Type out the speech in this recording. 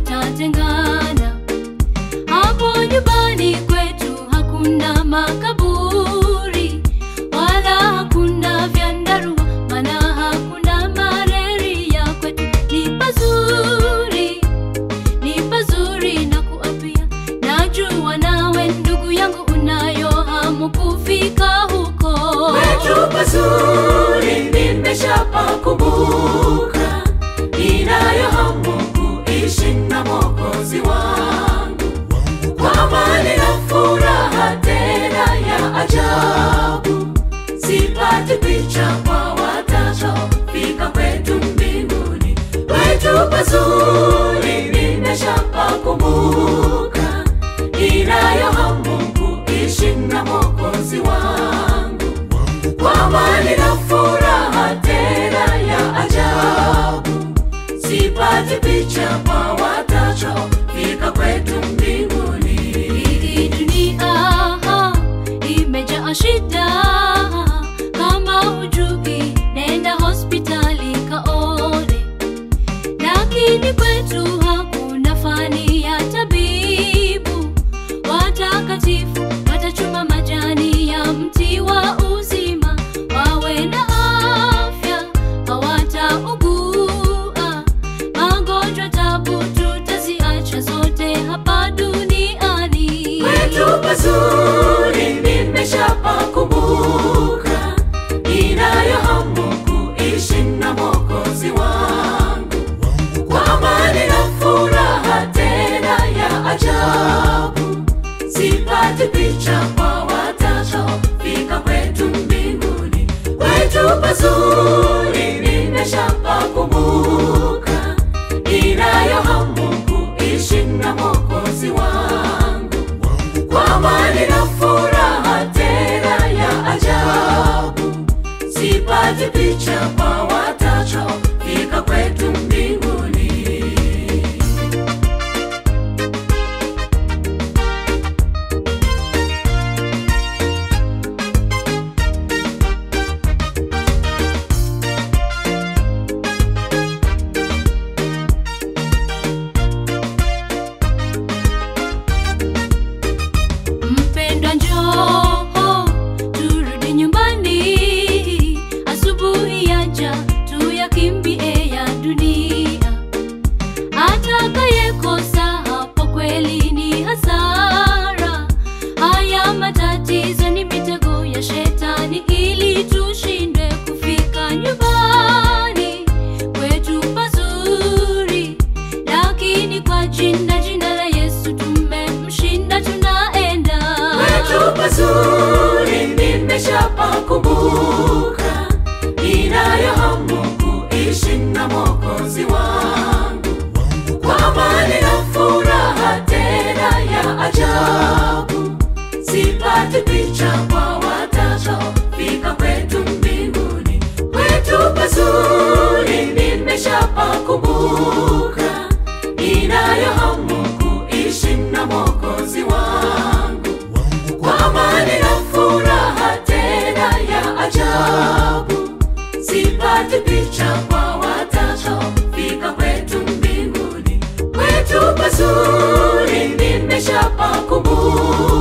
tutatengana. Hapo nyumbani kwetu hakuna makaburi wala hakuna vyandarua, maana hakuna malaria. Kwetu ni pazuri, ni pazuri na kuapia. Najua nawe ndugu yangu unayo hamu kufika huko. Kwetu pazuri nimeshapakumbuka, ninayo hamu kuishi na Mwokozi wangu kwa amani na furaha tena ya ajabu. Sipati picha kwa watakaofika kwetu mbinguni. Kwetu pazuri nimeshapakumbuka, ninayo hamu kuishi na Mwokozi wangu kwa amani na furaha tena ya ajabu. Sipati picha kwa watakaofika kwetu mbinguni. Hii dunia imejaa shida, kama hujui nenda hospitali kaone. Lakini kwetu hakuna fani ya tabibu, watakatifu watachuma majani ya mti wa uzima, wawe na afya hawataugua magonjwa, tabu tutaziacha zote hapa duniani. Kwetu pazuri nimeshapakumbuka, ninayo hamu kuishi na Mwokozi wangu kwa amani na furaha tena ya ajabu. Sipati picha kwa watakaofika kwetu mbinguni. Kwetu pazuri nimeshapakumbuka, ninayo hamu kuishi na Mwokozi wangu kwa amani na furaha tena ya ajabu. Sipati picha kwa watakaofika kwetu mbinguni. Mpendwa, njoo turudi nyumbani, asubuhi yaja tuyakimbie ya dunia. Atakayekosa hapo kweli ni hasara. Haya matatizo ni mitego ya shetani, ili tushindwe kufika nyumbani kwetu pazuri, lakini kwa jina jina la Yesu tumemshinda, tunaenda Kwetu pazuri nimeshapakumbuka, ninayo hamu kuishi na Mwokozi wangu kwa amani na furaha tena ya ajabu. Sipati picha kwa watakaofika kwetu mbinguni. Kwetu pazuri nimeshapakumbuka, ninayo hamu kuishi na Mwokozi wangu kwa amani na furaha tena ya ajabu. Sipati picha kwa watakaofika kwetu mbinguni. Kwetu pazuri nimeshapakumbuka,